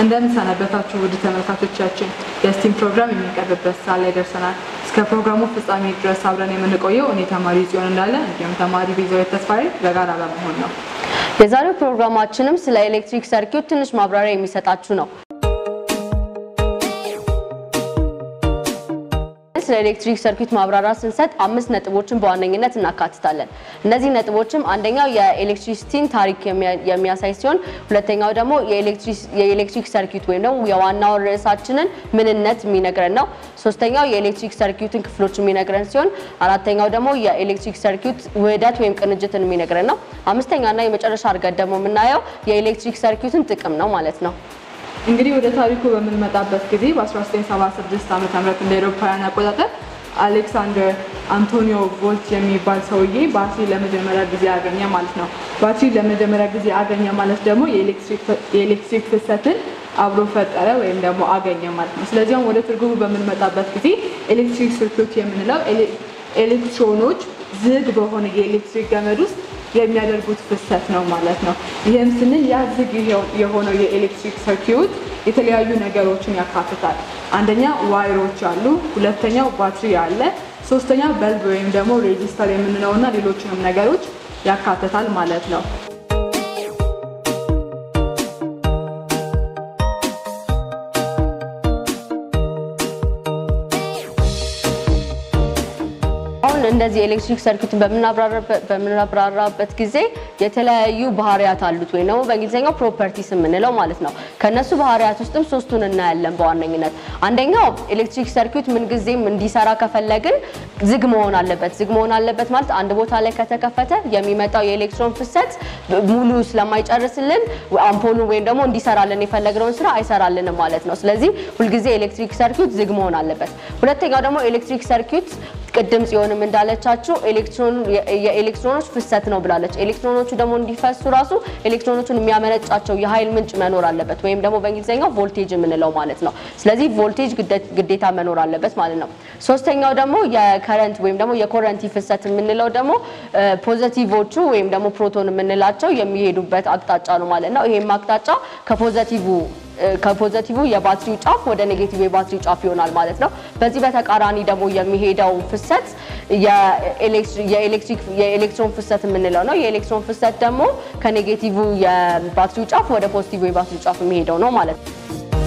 እንደምን ሰነበታችሁ ውድ ተመልካቾቻችን፣ የስቲም ፕሮግራም የሚቀርብበት ሰዓት ላይ ደርሰናል። እስከ ፕሮግራሙ ፍጻሜ ድረስ አብረን የምንቆየው እኔ ተማሪ ጽዮን እንዳለ እንዲሁም ተማሪ ቤዛዊት ተስፋዬ በጋራ በመሆን ነው። የዛሬው ፕሮግራማችንም ስለ ኤሌክትሪክ ሰርኪዩት ትንሽ ማብራሪያ የሚሰጣችሁ ነው። ስለ ኤሌክትሪክ ሰርኪዩት ማብራሪያ ስንሰጥ አምስት ነጥቦችን በዋነኝነት እናካትታለን። እነዚህ ነጥቦችም አንደኛው የኤሌክትሪሲቲን ታሪክ የሚያሳይ ሲሆን ሁለተኛው ደግሞ የኤሌክትሪክ ሰርኪዩት ወይም ደግሞ የዋናው ርዕሳችንን ምንነት የሚነግረን ነው። ሶስተኛው የኤሌክትሪክ ሰርኪዩትን ክፍሎች የሚነግረን ሲሆን አራተኛው ደግሞ የኤሌክትሪክ ሰርኪዩት ውህደት ወይም ቅንጅትን የሚነግረን ነው። አምስተኛና የመጨረሻ አድርገን ደግሞ የምናየው የኤሌክትሪክ ሰርኪዩትን ጥቅም ነው ማለት ነው። እንግዲህ ወደ ታሪኩ በምንመጣበት ጊዜ በ1976 ዓ ም እንደ አውሮፓውያን አቆጣጠር አሌክሳንደር አንቶኒዮ ቮልት የሚባል ሰውዬ ባትሪ ለመጀመሪያ ጊዜ አገኘ ማለት ነው። ባትሪ ለመጀመሪያ ጊዜ አገኘ ማለት ደግሞ የኤሌክትሪክ ፍሰትን አብሮ ፈጠረ ወይም ደግሞ አገኘ ማለት ነው። ስለዚህ አሁን ወደ ትርጉሙ በምንመጣበት ጊዜ ኤሌክትሪክ ሰርኪዩት የምንለው ኤሌክትሮኖች ዝግ በሆነ የኤሌክትሪክ ገመድ ውስጥ የሚያደርጉት ፍሰት ነው ማለት ነው። ይህም ስንል ያ ዝግ የሆነው የኤሌክትሪክ ሰርኪዩት የተለያዩ ነገሮችን ያካትታል። አንደኛ ዋይሮች አሉ፣ ሁለተኛው ባትሪ አለ፣ ሶስተኛ በልብ ወይም ደግሞ ሬጂስተር የምንለው እና ሌሎችንም ነገሮች ያካትታል ማለት ነው። አሁን እንደዚህ ኤሌክትሪክ ሰርኪዩትን በምናብራራበት ጊዜ የተለያዩ ባህሪያት አሉት ወይም ደግሞ በእንግሊዝኛው ፕሮፐርቲስ የምንለው ማለት ነው። ከነሱ ባህሪያት ውስጥም ሶስቱን እናያለን በዋነኝነት። አንደኛው ኤሌክትሪክ ሰርኪዩት ምንጊዜም እንዲሰራ ከፈለግን ዝግ መሆን አለበት። ዝግ መሆን አለበት ማለት አንድ ቦታ ላይ ከተከፈተ የሚመጣው የኤሌክትሮን ፍሰት ሙሉ ስለማይጨርስልን አምፖሉ ወይም ደግሞ እንዲሰራልን የፈለግነውን ስራ አይሰራልንም ማለት ነው። ስለዚህ ሁልጊዜ ኤሌክትሪክ ሰርኪዩት ዝግ መሆን አለበት። ሁለተኛው ደግሞ ኤሌክትሪክ ሰርኪዩት ቅድም ጽዮንም እንዳለቻችሁ የኤሌክትሮኖች ፍሰት ነው ብላለች። ኤሌክትሮኖቹ ደግሞ እንዲፈሱ ራሱ ኤሌክትሮኖቹን የሚያመነጫቸው የኃይል ምንጭ መኖር አለበት፣ ወይም ደግሞ በእንግሊዝኛው ቮልቴጅ የምንለው ማለት ነው። ስለዚህ ቮልቴጅ ግዴታ መኖር አለበት ማለት ነው። ሶስተኛው ደግሞ የከረንት ወይም ደግሞ የኮረንቲ ፍሰት የምንለው ደግሞ ፖዘቲቮቹ ወይም ደግሞ ፕሮቶን የምንላቸው የሚሄዱበት አቅጣጫ ነው ማለት ነው። ይሄም አቅጣጫ ከፖዘቲቭ ከፖዘቲቭ የባትሪው ጫፍ ወደ ኔጌቲቭ የባትሪው ጫፍ ይሆናል ማለት ነው። በዚህ በተቃራኒ ደግሞ የሚሄደው ፍሰት የኤሌክትሮን ፍሰት የምንለው ነው። የኤሌክትሮን ፍሰት ደግሞ ከኔጌቲቭ የባትሪው ጫፍ ወደ ፖዚቲቭ የባትሪው ጫፍ የሚሄደው ነው ማለት ነው።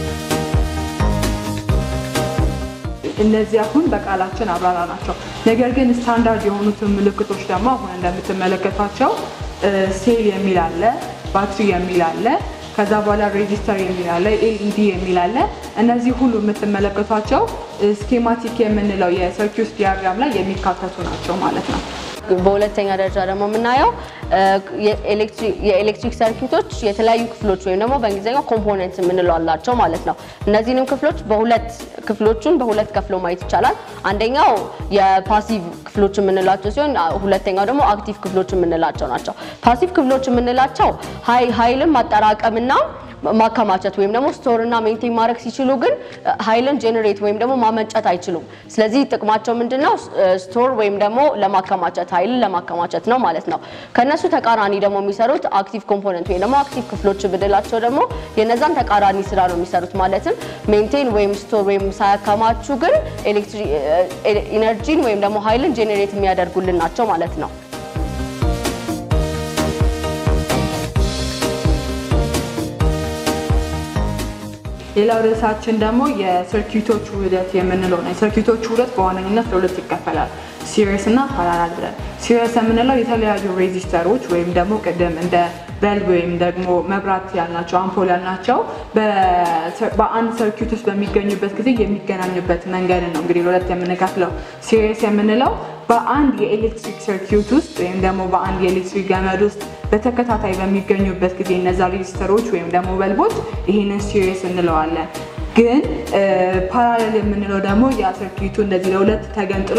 እነዚህ አሁን በቃላችን አብራራ ናቸው። ነገር ግን ስታንዳርድ የሆኑትን ምልክቶች ደግሞ አሁን እንደምትመለከቷቸው ሴል የሚል አለ፣ ባትሪ የሚል አለ ከዛ በኋላ ሬጂስተር የሚል አለ፣ ኤልኢዲ የሚል አለ። እነዚህ ሁሉ የምትመለከቷቸው ስኬማቲክ የምንለው የሰርኪዩት ዲያግራም ላይ የሚካተቱ ናቸው ማለት ነው። በሁለተኛ ደረጃ ደግሞ የምናየው የኤሌክትሪክ ሰርኪዩቶች የተለያዩ ክፍሎች ወይም ደግሞ በእንግሊዝኛው ኮምፖነንት የምንለው አላቸው ማለት ነው። እነዚህንም ክፍሎች በሁለት ክፍሎቹን በሁለት ከፍሎ ማየት ይቻላል። አንደኛው የፓሲቭ ክፍሎች የምንላቸው ሲሆን ሁለተኛው ደግሞ አክቲቭ ክፍሎች የምንላቸው ናቸው። ፓሲቭ ክፍሎች የምንላቸው ኃይልን ማጠራቀምና ማከማቸት ወይም ደግሞ ስቶር እና ሜንቴን ማድረግ ሲችሉ ግን ኃይልን ጄኔሬት ወይም ደግሞ ማመንጨት አይችሉም። ስለዚህ ጥቅማቸው ምንድነው? ስቶር ወይም ደግሞ ለማከማቸት ኃይልን ለማከማቸት ነው ማለት ነው። ከነሱ ተቃራኒ ደግሞ የሚሰሩት አክቲቭ ኮምፖነንት ወይም ደግሞ አክቲቭ ክፍሎች ብንላቸው ደግሞ የነዛን ተቃራኒ ስራ ነው የሚሰሩት። ማለትም ሜንቴን ወይም ስቶር ወይም ሳያከማቹ ግን ኢነርጂን ወይም ደግሞ ኃይልን ጄኔሬት የሚያደርጉልን ናቸው ማለት ነው። ሌላው ርዕሳችን ደግሞ የሰርኪዩቶች ውህደት የምንለው ነው። የሰርኪዩቶች ውህደት በዋነኝነት ለሁለት ይከፈላል፣ ሲሪየስ እና ፓራላል ብለን። ሲሪየስ የምንለው የተለያዩ ሬዚስተሮች ወይም ደግሞ ቅድም እንደ በልብ ወይም ደግሞ መብራት ያልናቸው አምፖል ያልናቸው በአንድ ሰርኪዩት ውስጥ በሚገኙበት ጊዜ የሚገናኙበት መንገድ ነው እንግዲህ ለሁለት የምንከፍለው። ሲሪየስ የምንለው በአንድ የኤሌክትሪክ ሰርኪዩት ውስጥ ወይም ደግሞ በአንድ የኤሌክትሪክ ገመድ ውስጥ በተከታታይ በሚገኙበት ጊዜ እነዛ ሬጂስተሮች ወይም ደግሞ በልቦች ይህንን ሲሪየስ እንለዋለን። ግን ፓራሌል የምንለው ደግሞ ያ ሰርኪዩቱ እንደዚህ ለሁለት ተገንጥሎ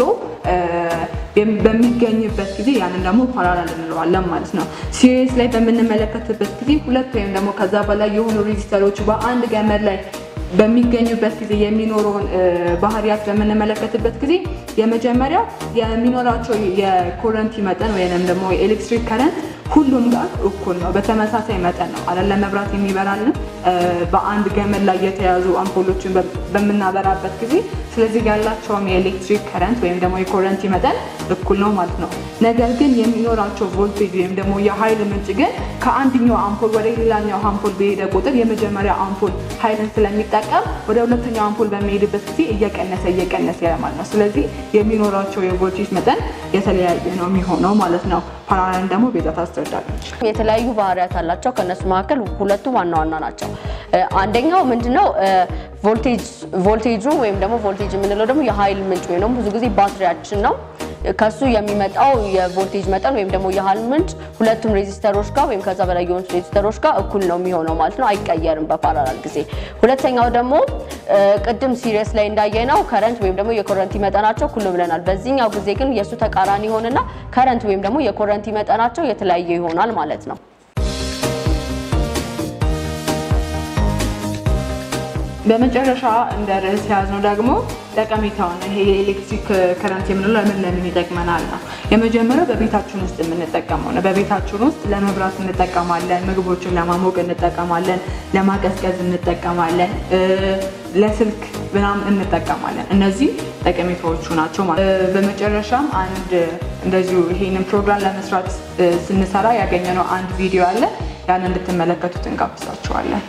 በሚገኝበት ጊዜ ያንን ደግሞ ፓራሌል እንለዋለን ማለት ነው። ሲሪየስ ላይ በምንመለከትበት ጊዜ ሁለት ወይም ደግሞ ከዛ በላይ የሆኑ ሬጂስተሮች በአንድ ገመድ ላይ በሚገኙበት ጊዜ የሚኖረውን ባህሪያት በምንመለከትበት ጊዜ የመጀመሪያው የሚኖራቸው የኮረንቲ መጠን ወይም ደግሞ የኤሌክትሪክ ከረንት ሁሉም ጋር እኩል ነው፣ በተመሳሳይ መጠን ነው አለ ለመብራት የሚበራልን በአንድ ገመድ ላይ የተያዙ አምፖሎችን በምናበራበት ጊዜ ስለዚህ ያላቸውም የኤሌክትሪክ ከረንት ወይም ደግሞ የኮረንቲ መጠን እኩል ነው ማለት ነው። ነገር ግን የሚኖራቸው ቮልቴጅ ወይም ደግሞ የኃይል ምንጭ ግን ከአንደኛው አምፖል ወደ ሌላኛው አምፖል በሄደ ቁጥር የመጀመሪያ አምፖል ኃይልን ስለሚጠቀም ወደ ሁለተኛው አምፖል በሚሄድበት ጊዜ እየቀነሰ እየቀነሰ ያለ ማለት ነው። ስለዚህ የሚኖራቸው የቮልቴጅ መጠን የተለያየ ነው የሚሆነው ማለት ነው። ፓራላል ደግሞ ቤዛ ታስረዳለች። የተለያዩ ባህሪያት አላቸው። ከእነሱ መካከል ሁለቱ ዋና ዋና ናቸው። አንደኛው ምንድነው ቮልቴጁ ወይም ደግሞ ቮልቴጅ የምንለው ደግሞ የኃይል ምንጭ ወይም ደግሞ ብዙ ጊዜ ባትሪያችን ነው። ከሱ የሚመጣው የቮልቴጅ መጠን ወይም ደግሞ የኃይል ምንጭ ሁለቱም ሬዚስተሮች ጋር ወይም ከዛ በላይ የሆኑት ሬዚስተሮች ጋር እኩል ነው የሚሆነው ማለት ነው። አይቀየርም በፓራላል ጊዜ። ሁለተኛው ደግሞ ቅድም ሲሪየስ ላይ እንዳየነው ከረንት ወይም ደግሞ የኮረንቲ መጠናቸው እኩል ነው ብለናል። በዚህኛው ጊዜ ግን የእሱ ተቃራኒ ይሆንና ከረንት ወይም ደግሞ የኮረንቲ መጠናቸው የተለያየ ይሆናል ማለት ነው። በመጨረሻ እንደ ርዕስ የያዝነው ደግሞ ጠቀሜታውን ይሄ የኤሌክትሪክ ከረንት የምንለው ለምን ለምን ይጠቅመናል ነው። የመጀመሪያው በቤታችን ውስጥ የምንጠቀመው ነው። በቤታችን ውስጥ ለመብራት እንጠቀማለን፣ ምግቦችን ለማሞቅ እንጠቀማለን፣ ለማቀዝቀዝ እንጠቀማለን፣ ለስልክ ምናምን እንጠቀማለን። እነዚህ ጠቀሜታዎቹ ናቸው ማለት በመጨረሻም አንድ እንደዚሁ ይሄንን ፕሮግራም ለመስራት ስንሰራ ያገኘነው አንድ ቪዲዮ አለ። ያን እንድትመለከቱት እንጋብዛችኋለን።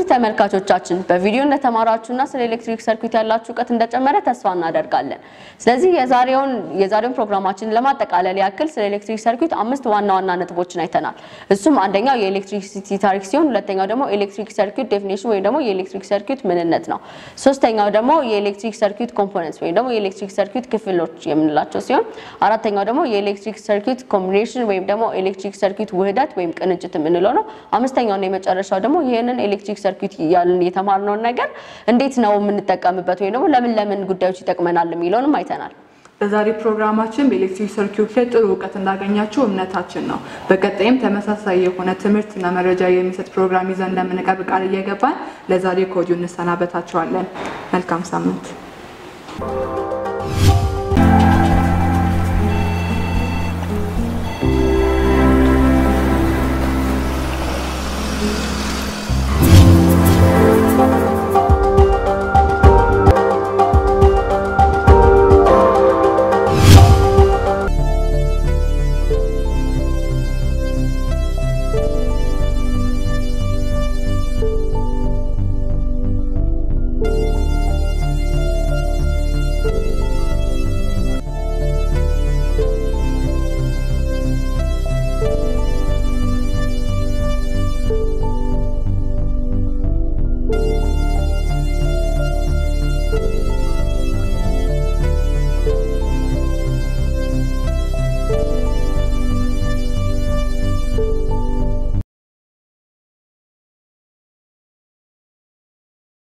ውድ ተመልካቾቻችን በቪዲዮ እንደተማራችሁና ስለ ኤሌክትሪክ ሰርኪዩት ያላችሁ እውቀት እንደጨመረ ተስፋ እናደርጋለን። ስለዚህ የዛሬውን የዛሬውን ፕሮግራማችንን ለማጠቃለል ያክል ስለ ኤሌክትሪክ ሰርኪዩት አምስት ዋና ዋና ነጥቦችን አይተናል። እሱም አንደኛው የኤሌክትሪሲቲ ታሪክ ሲሆን ሁለተኛው ደግሞ ኤሌክትሪክ ሰርኪዩት ዴፊኒሽን ወይም ደግሞ የኤሌክትሪክ ሰርኪዩት ምንነት ነው። ሶስተኛው ደግሞ የኤሌክትሪክ ሰርኪዩት ኮምፖነንትስ ወይም ደግሞ የኤሌክትሪክ ሰርኪዩት ክፍሎች የምንላቸው ሲሆን አራተኛው ደግሞ የኤሌክትሪክ ሰርኪዩት ኮምቢኔሽን ወይም ደግሞ ኤሌክትሪክ ሰርኪዩት ውህደት ወይም ቅንጅት የምንለው ነው። አምስተኛውና የመጨረሻው ደግሞ ይህንን ኤሌክትሪክ ሰርኪዩት ያልን የተማርነውን ነገር እንዴት ነው የምንጠቀምበት ወይም ደግሞ ለምን ለምን ጉዳዮች ይጠቅመናል የሚለውንም አይተናል። በዛሬ ፕሮግራማችን በኤሌክትሪክ ሰርኪዩት ላይ ጥሩ እውቀት እንዳገኛችሁ እምነታችን ነው። በቀጣይም ተመሳሳይ የሆነ ትምህርትና መረጃ የሚሰጥ ፕሮግራም ይዘን እንደምንቀርብ ቃል እየገባን ለዛሬ ከወዲሁ እንሰናበታችኋለን። መልካም ሳምንት።